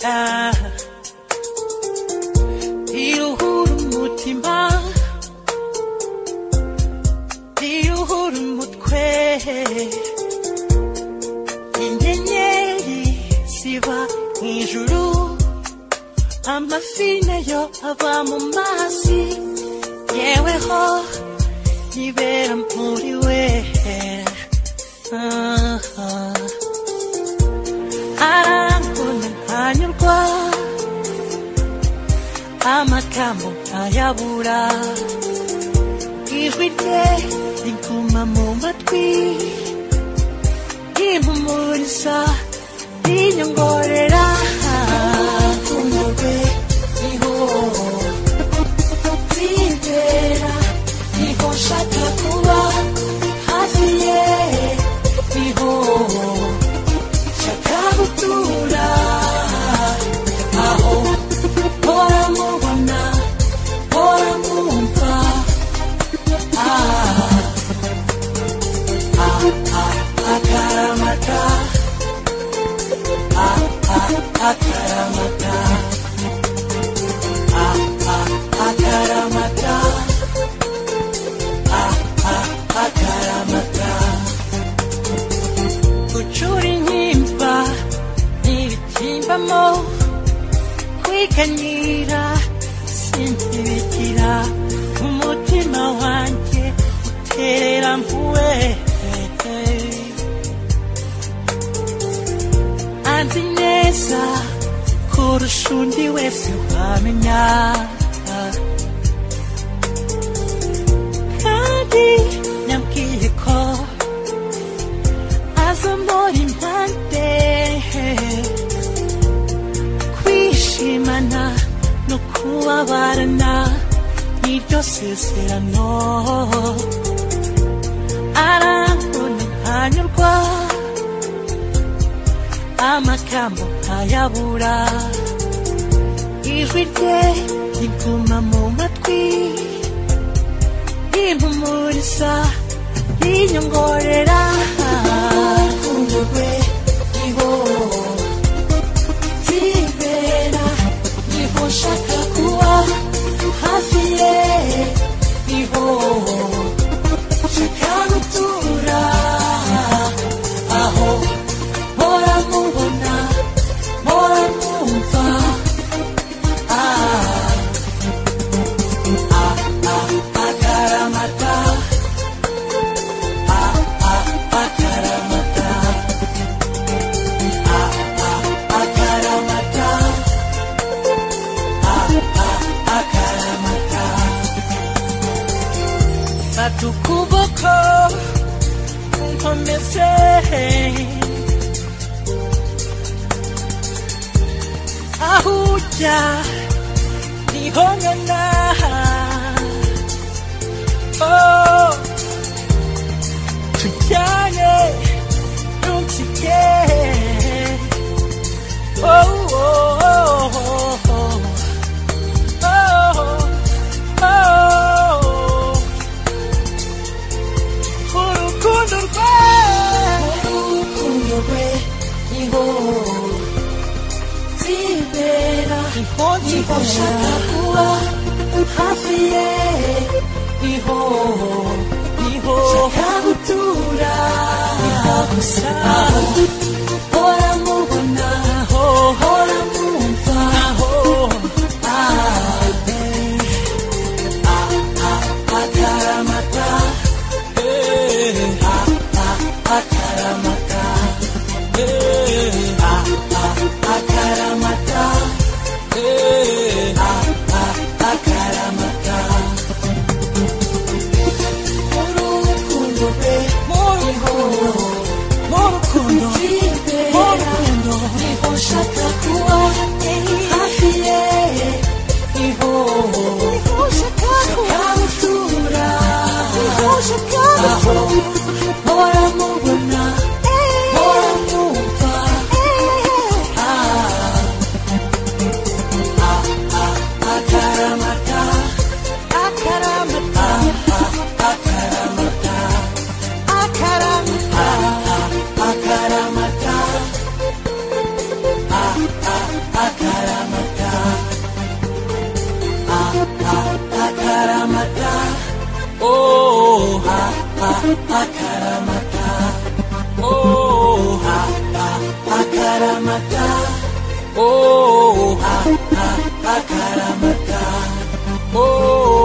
ah. iruhura umutima iruhura umutwe inyenyeri ziba mw'ijuru amafi nayo ava mu mazi yeweho yibera muri we Ah, ah. arambona ntanyurwa amagambo ntayabura ijwi rye riguma mu matwi rimpumuriza rinyongorera urukundo rwe niho nzibera niho nshaka kuba hafi ye niho nshaka gutura aho mpora mubona mpora mwumva ah, ah, ah, akaramata ah, ah, akaramata ah, ah, akaramata ah, ah, akaramata gucura intimba ntibitimbamo kwiganyira sintibigira umutima wanjye uterera mpuwe anzi neza kurusha undi wese wamenya kandi yambwiye ko azamura impande kwishimana no kubabarana niryo sezerano arambona ntanyurwa amagambo ntayabura ijwi rye riguma mu matwi rimpumuriza rinyongorera urukundo rwe niho nzibera niho nshaka kuba hafi ye niho nshaka gutura aho mpora mubona mpora mwumva ah, ah, ah, akaramata ah, ah, akaramata ah, ah, akaramata ah, ah, akaramata fata ukuboko unkomeze aho ujya niho ngana oh, tujyane ntunsige oh, oh, oh, oh, oh. Oh, oh, urukundo rwe urukundo rwe niho nzibera niho nshaka kuba hafi ye niho niho nshaka gutura niho gusa hora mubona hora mwumva ah, eh. akaramata ah, ah, akaramata ah, ah, akaramata ah, ah, akaramata urukundo rwe mu rukundo mu rukundo akaramata oh ha ha akaramata oh ha ha akaramata oh